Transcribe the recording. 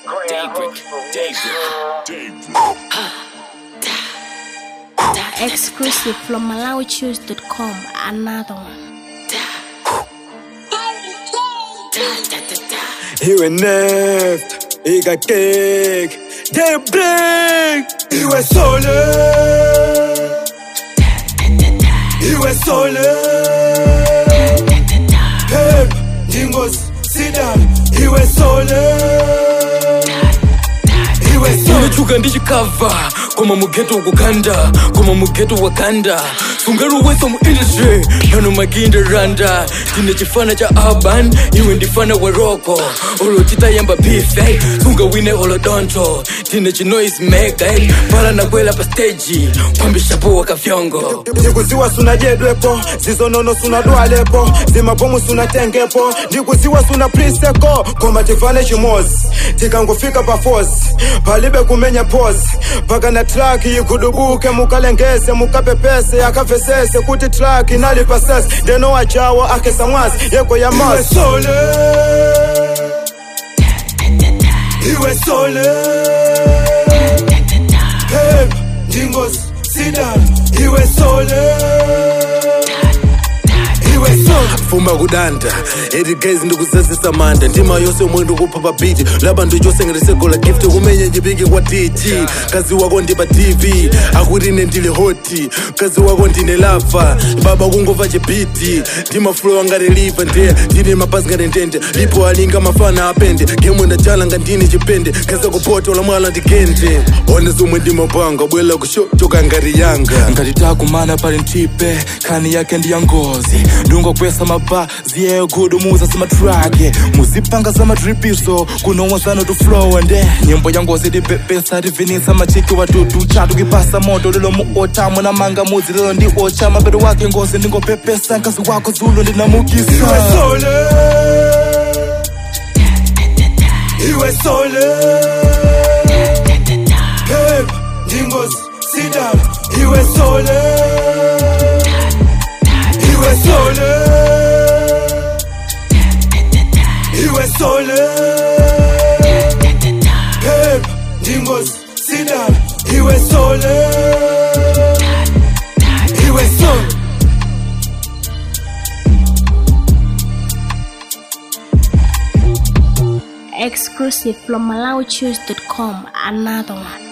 Daybreak, Daybreak, Exclusive from MalawiChoose.com. Another one. Iwe neft, ikakek Daybreak Iwe sole Iwe sole Pep, Dingos, Sidal Iwe sole Iwe sole unochuka ndichikabva koma mugeto ukukanda koma mugeto wakanda sungaruwesa mu industry pano makinda randa tine chifana cha urban iwe ndifana wa roko olo titayamba bife sungawine olodonto tine chinoise mega pala nakwela pa stage kwambishapo wakafyongo ndikuziwa sunadyedwepo zizonono sunadwalepo zimabomu sunatengepo ndikuziwa suna priseko koma tivane chimozi tikangofika pa fosi palibe kumenya pozi paka na traki igudubuke mukalengese mukapepese akavesese kuti traki inali pasese ndeno wachawo akesa mwazi yeko ya masi sole iwe sole Pep, Dingos, Sidal, iwe sole iwe sole fuma kudanda eti guys ndikusasisa manda ndima yose omwe ndikupha pa biti laba ndichosengeresegola gift kumenya njipike kwa tg kazi wako ndi pa tv akuti ine ndili hoti kazi wako ndine lava baba kungova chibiti ndimafulowa ngati liva ndeya ndine mapazi ngati ndende lipo alinga mafana apende gemwe ndachala nga ndine chipende kaza kupota olamwala ndigende one zomwe ndimapanga bwela kushotoka ngati yanga ngati takumana pali ntipe khani yake ndi ya ngozi ndungokwesa mabazi yegudumuza zimatrake muzipanga zamadripiso kunowa zano tuflowa nde nyimbo ya ngozi tipepesa tivinisa machiki watutu chatu kipasa moto lilo muota mwana mudzi lilo ndi ocha mapeto wake ngozi ndingopepesa nkazi wako zulo iwe ndinamukisa sole iwe sole Pep, Dingos, Sidal, iwe sole iwe sole iwe sole Pep, Dingos, Sidal, iwe sole iwe sole Exclusive from MalawiChoose.com. Another one.